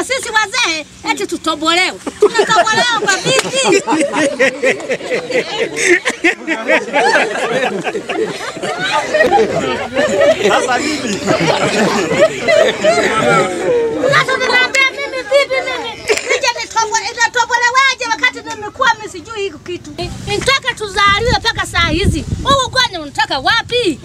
Sasa sisi wazee eti tutobolewe, tunatobolewa kwa vipi? Sasa bibi, Sasa ninaambia mimi vipi mimi nije nitobole, natobolewaje wakati nimekuwa mimi sijui hiki kitu. Nitaka tuzaliwe mpaka saa hizi. Huu ugonjwa unataka wapi?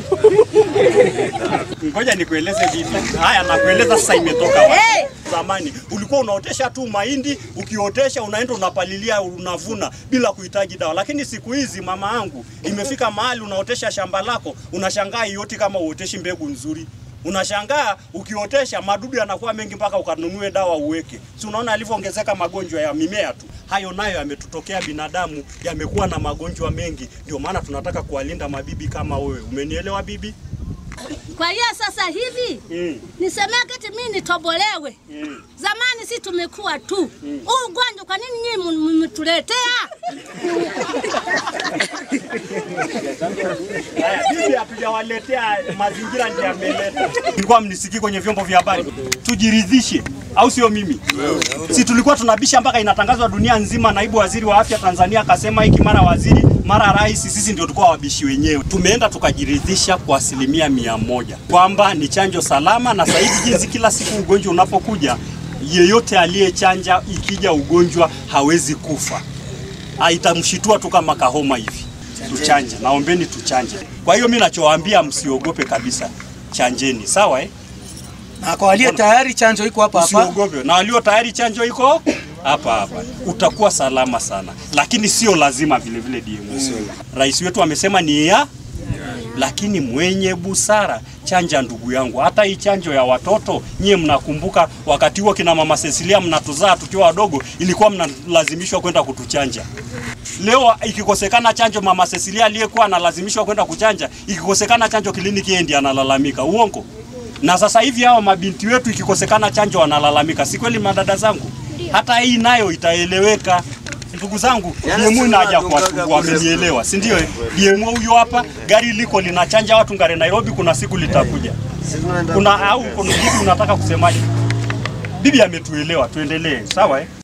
ngoja nikueleze bibi. Haya, nakueleza sasa imetoka wapi. Hey! Zamani ulikuwa unaotesha tu mahindi, ukiotesha unaenda unapalilia, unavuna bila kuhitaji dawa. Lakini siku hizi mama yangu, imefika mahali unaotesha shamba lako, unashangaa yote kama uoteshi mbegu nzuri. Unashangaa ukiotesha madudu yanakuwa mengi mpaka ukanunue dawa uweke. Si unaona alivyoongezeka magonjwa ya mimea tu. Hayo nayo yametutokea binadamu, yamekuwa na magonjwa mengi. Ndio maana tunataka kuwalinda mabibi kama wewe. Umenielewa bibi? Kwa hiyo sasa hivi Mm. nisemeke eti mimi nitobolewe. Mm. Zamani si tumekuwa tu. Huu ugonjwa kwa nini nyinyi mmetuletea? Haya, bibi hatujawaletea mazingira ndio yameleta. Tulikuwa mnisikii kwenye vyombo vya habari. Tujiridhishe au sio mimi? Si tulikuwa tunabisha mpaka inatangazwa dunia nzima, naibu waziri wa afya Tanzania akasema hiki, mara waziri, mara rais, sisi ndio tulikuwa wabishi wenyewe. Tumeenda tukajiridhisha kwa asilimia mia moja kwamba ni chanjo salama, na sasa hivi jinsi kila siku ugonjwa unapokuja, yeyote aliyechanja ikija ugonjwa hawezi kufa Ah, itamshitua tu kama kahoma hivi. Tuchanje, naombeni tuchanje. Kwa hiyo mimi nachowaambia msiogope kabisa, chanjeni, sawa eh? Na kwa walio tayari chanjo iko hapa hapa. Usiogope, na walio tayari chanjo iko hapa hapa, utakuwa salama sana, lakini sio lazima vile vile DMO. Rais wetu amesema ni ya lakini mwenye busara chanja, ndugu yangu. Hata hii chanjo ya watoto, nyie mnakumbuka wakati huo kina mama Cecilia mnatuzaa tukiwa wadogo, ilikuwa mnalazimishwa kwenda kutuchanja. Leo ikikosekana chanjo, mama Cecilia aliyekuwa analazimishwa kwenda kuchanja, ikikosekana chanjo kliniki, yeye ndiye analalamika. Uongo? Na sasa hivi hao mabinti wetu ikikosekana chanjo wanalalamika, si kweli madada zangu? Hata hii nayo itaeleweka. Ndugu zangu, DMU inaja kuwasumbua, wamenielewa, si ndio? eh? DMU huyo hapa, gari liko linachanja watu ngare Nairobi, kuna siku litakuja. Kuna au kuna kitu unataka kusemaje? Bibi ametuelewa, tuendelee, sawa eh?